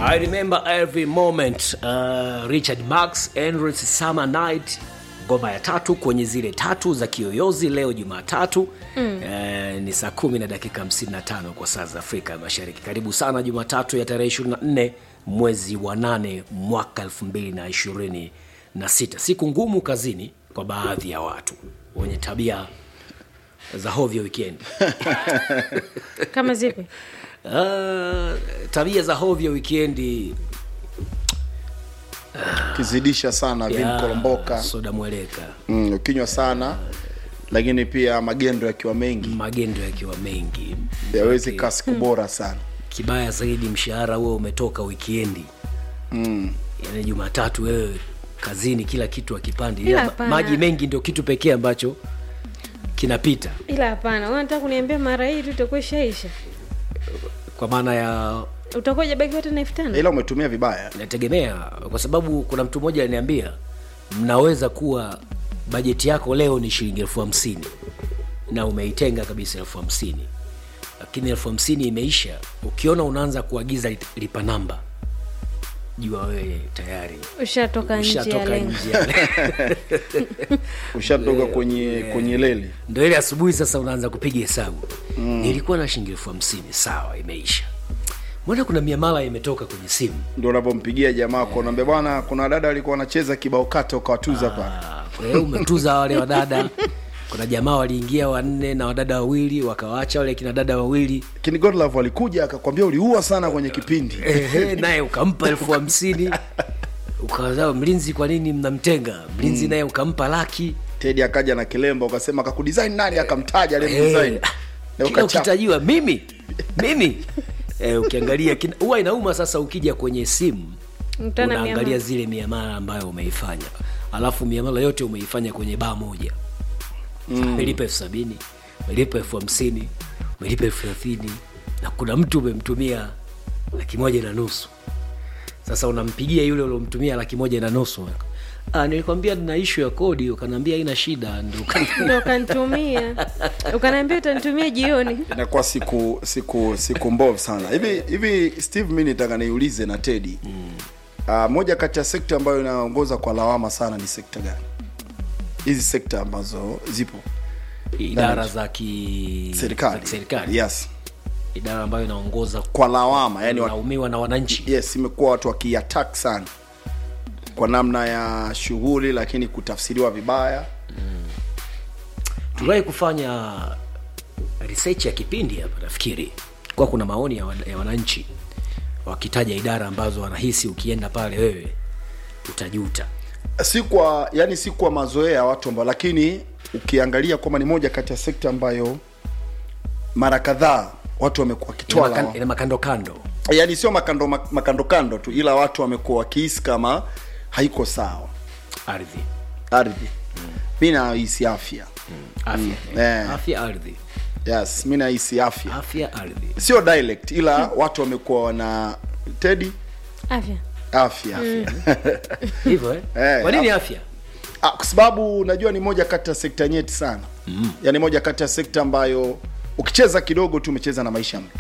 I remember every moment uh, Richard Marx Endless Summer Night ngoma ya tatu kwenye zile tatu za kiyoyozi leo Jumatatu mm. eh, ni saa kumi na dakika 55 kwa saa za Afrika Mashariki. Karibu sana Jumatatu ya tarehe 24 mwezi wa 8 mwaka 2026, siku ngumu kazini kwa baadhi ya watu wenye tabia za hovyo wikendi. kama zipi Uh, tabia za hovyo wikendi ukizidisha sana ya vimkolomboka soda mweleka mm, ukinywa sana lakini pia magendo yakiwa mengi magendo yakiwa mengi yawezi Maanake, kaa siku bora sana kibaya zaidi mshahara huo umetoka wikendi mm. yani jumatatu wewe kazini kila kitu akipandi Ila ila hapana. maji mengi ndio kitu pekee ambacho kinapita ila hapana unataka kuniambia mara hii tu itakuwa ishaisha kwa maana ya utakuwa jabaki hata na elfu tano ila umetumia vibaya inategemea kwa sababu kuna mtu mmoja aliniambia mnaweza kuwa bajeti yako leo ni shilingi elfu hamsini na umeitenga kabisa elfu hamsini lakini elfu hamsini imeisha ukiona unaanza kuagiza lit- lipa namba jua wewe tayari ushatoka nje ya ushatoka lengo nje ya lengo. ushatoka kwenye kwenye leli ndo ile asubuhi sasa unaanza kupiga hesabu mm. nilikuwa na shilingi elfu hamsini sawa imeisha mbona kuna miamala imetoka kwenye simu ndio unapompigia jamaa kwa unaambia bwana kuna dada alikuwa anacheza kibao kata ukawatuza pale Ah, kwa hiyo umetuza wale wadada kuna jamaa waliingia wanne na wadada wawili wakawaacha wale kina dada wawili lakini godlove alikuja akakwambia uliua sana kwenye kipindi Ehe, naye ukampa elfu hamsini ukaza mlinzi kwa nini mnamtenga mlinzi naye ukampa laki tedi akaja na kilemba ukasema kakudesign nani akamtaja Eh, aliyemdesign Na kila ukachapa. ukitajiwa mimi mimi eh, ukiangalia kina- huwa inauma sasa ukija kwenye simu Mtana unaangalia miamala. zile miamala ambayo umeifanya alafu miamala yote umeifanya kwenye baa moja mm. umelipa elfu sabini umelipa elfu hamsini umelipa elfu thelathini na kuna mtu umemtumia laki moja na nusu sasa unampigia yule uliomtumia laki moja na nusu ah, nilikwambia nina ishu ya kodi ukanaambia haina shida ndo ukani- ndo ukanitumia ukanaambia utanitumia jioni inakuwa siku siku siku mbovu sana hivi hivi steve mi nitaka niulize na tedi mm. uh, moja kati ya sekta ambayo inaongoza kwa lawama sana ni sekta gani hizi sekta ambazo zipo idara za ki za serikali kiserikali yes idara ambayo inaongoza kwa lawama yani wa, laumiwa na wananchi yes imekuwa watu wakiattack sana kwa namna ya shughuli lakini kutafsiriwa vibaya tuliwahi kufanya research ya kipindi hapa nafikiri kwa kuna maoni ya, wan- ya wananchi wakitaja idara ambazo wanahisi ukienda pale wewe utajuta si kwa yani si kwa mazoea ya watu ambao lakini ukiangalia kwamba ni moja kati ya sekta ambayo mara kadhaa watu wamekuwa ina, wakitoa makan, lawama. ina makando kando yani sio makando makando kando tu ila watu wamekuwa wakihisi kama haiko sawa ardhi ardhi mi nahisi afya afya eh. afya ardhi yes mi nahisi afya afya ardhi sio dialect ila watu wamekuwa wana tedi afya afya afya hivyo eh? Eh, kwa nini af- afya Ah, kwa sababu unajua ni moja kati ya sekta nyeti sana mm. yaani moja kati ya sekta ambayo ukicheza kidogo tu umecheza na maisha ya mtu